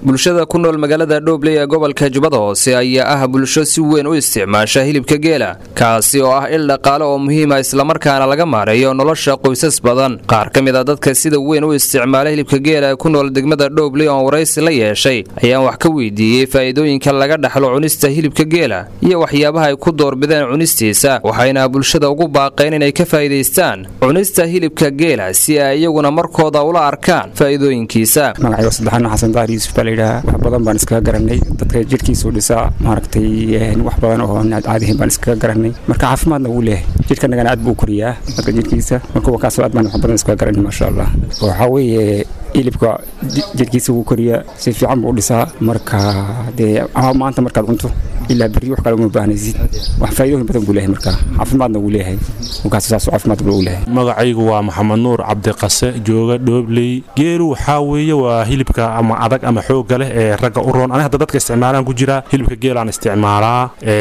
bulshada ku nool magaalada dhoobley ee gobolka jubbada hoose ayaa ah bulsho si weyn u isticmaasha hilibka geela kaasi oo ah il dhaqaale oo muhiima islamarkaana laga maareeyo nolosha qoysas badan qaar ka mid a dadka sida weyn u isticmaala hilibka geela ee ku nool degmada dhoobley oon waraysi la yeeshay ayaan wax ka weydiiyey faa'iidooyinka laga dhaxlo cunista hilibka geela iyo waxyaabaha ay ku doorbideen cunistiisa waxayna bulshada ugu baaqeen inay ka faa'iidaystaan cunista hilibka geela si ay iyaguna markooda ula arkaan faa'iidooyinkiisa magacayga saddexaana xasan daahir yuusuf baa layidhahaa wax badan baan iskaga garanay dadka jidhkiisuu dhisaa maaragtay wax badan oo caadihin baan iskaga garanay marka caafimaadna wuu leeyahay jidhkanagana aad buu u koriyaa dadka jidhkiisa marka wakaasoo aad baan wax badan iskaga garanay maasha allah waxaa weeye hilibka jidhkiisa wuu koriyaa si fiican buu u dhisaa marka dee maanta markaad cunto ilaa berri wax kale uma baahnaysid wax faa'iidooyin badan buu leeyahay marka caafimaadna wuu leeyahay wakaas saasoo caafimaad buu leeyahay magacaygu waa maxamed nuur cabdiqase jooga dhoobley geelu waxaa weeye waa hilibka ama adag ama xoogga leh ee ragga u roon ani hadda dadka isticmaalaan ku jira hilibka geelaan isticmaalaa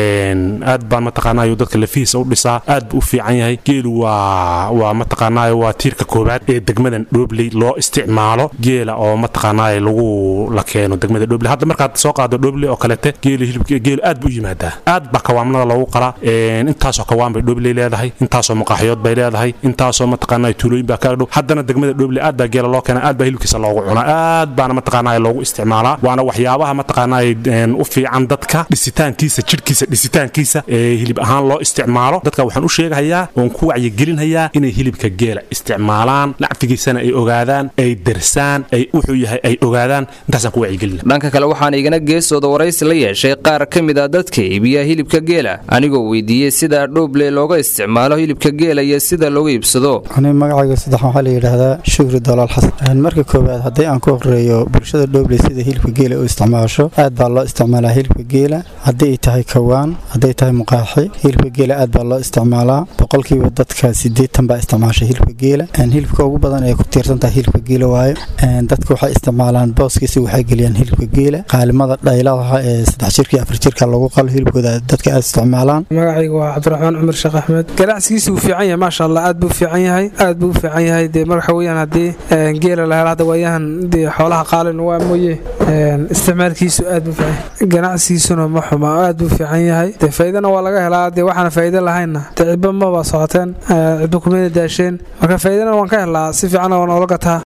aad baan mataqaanaayo dadka lafihiisa u dhisaa aad buu u fiican yahay geelu waa waa mataqaanaayo waa tiirka koobaad ee degmadan dhoobley loo isticmaalo geela oo mataqaanaayo lagu la keeno degmada dhoobley hadda markaad soo qaado dhoobley oo kalete geelu hilibka geelu aad buu u yimaadaa aad baa kawaamnada loogu qalaa intaasoo kawaan bay dhoobley leedahay intaasoo maqaaxyood bay leedahay intaasoo mataqaanaayo tuulooyin baa kaga dhow haddana degmada dhoobley aad baa geela loo keena aad baa hilibkiisa loogu cunaa aad baana mataqaanaayo loogu isticmaalaa waana waxyaabaha mataqaanaayo u fiican dadka dhisitaankiisa jidhkiisa dhisitaankiisa ee hilib ahaan loo isticmaalo dadka waxaan u sheegahayaa oon ku wacyigelinhayaa inay hilibka geela isticmaalaan nacfigiisana ay ogaadaan ay darsaan ay wuxuu yahay ay ogaadaan intaasaan ku wacyigelina dhanka kale waxaan igana geesooda waraysi la yeeshay qaar ka mid a dadka iibiya hilibka geela anigoo weydiiyey sida dhooble looga isticmaalo hilibka geela iyo sida looga iibsado ani magacayga saddex waxaa la yidhaahdaa shukri dolaal xasan marka koowaad haddii aan ku horeeyo bulshada dhooble sida hilibka geela u isticmaasho aad baa loo isticmaalaa hilibka geela haddii ay tahay kawaan hadday tahay muqaaxi hilibka geela aad baa loo isticmaalaa boqolkiiba dadka sideetan baa isticmaasha hilibka geela hilibka ugu badan ee ku tiirsan tahay hilibka geela waayo dadka waxay isticmaalaan booskiisa waxay geliyaan hilibka geela qaalimada dhayladaha ee saddex jirka afar jirka lagu qalo hilibkooda dadka aad isticmaalaan magacayga waa cabdiraxmaan cumar sheekh axmed ganacsigiisa wuu fiican yahay maasha allah aad buu fiican yahay aad buu u fiican yahay dee marwaxa weyaan haddii geela la helo hadda waayahan dee xoolaha qaalin waa mooye isticmaalkiisu aad buu fiican ganacsigiisuna ma xuma aad buu fiican yahay dee faa'iidana waa laga helaa dee waxaana faa'iido lahaynna dee cidba maba socoteen cidba kumeyna daasheen marka faa'iidana waan ka helaa si fiicanna waa noola gataa